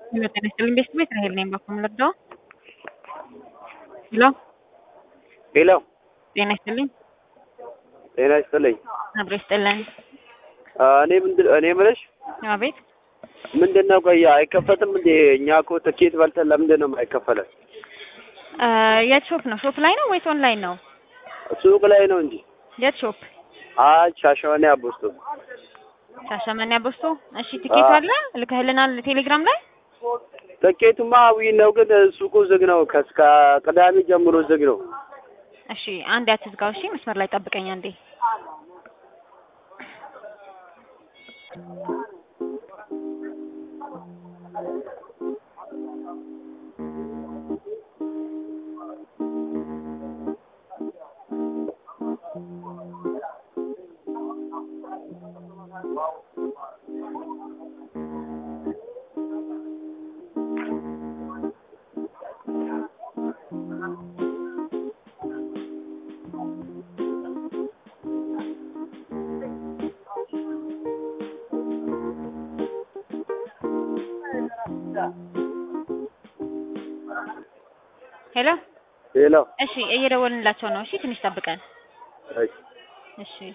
ሄሎ ጤና ይስጥልኝ ቤስት ቤት ራሄል ነኝ ባኮ የምልርዳው ሄሎ ሄሎ ጤና ይስጥልኝ ጤና ይስጥልኝ። አብሮ ይስጥልን እኔ ምንድን እኔ የምልሽ አቤት ምንድን ነው ቆይ አይከፈትም እንዴ? እኛ እኮ ትኬት በልተን ለምንድን ነው የማይከፈለን? እ የት ሾፕ ነው ሾፕ ላይ ነው ወይስ ኦንላይን ነው ሱቅ ላይ ነው እንጂ። የት ሾፕ አይ ሻሸመኔ አቦስቶ። ሻሸመኔ አቦስቶ እሺ ትኬቱ አለ ልከህልናል ቴሌግራም ላይ ትኬቱማ ዊ ነው፣ ግን ሱቁ ዝግ ነው። ከእስከ ቅዳሜ ጀምሮ ዝግ ነው። እሺ አንድ አትዝጋው እሺ መስመር ላይ ጠብቀኝ አንዴ ሄሎ ሄሎ እሺ እየደወልንላቸው ነው እሺ ትንሽ ጠብቀን እሺ እሺ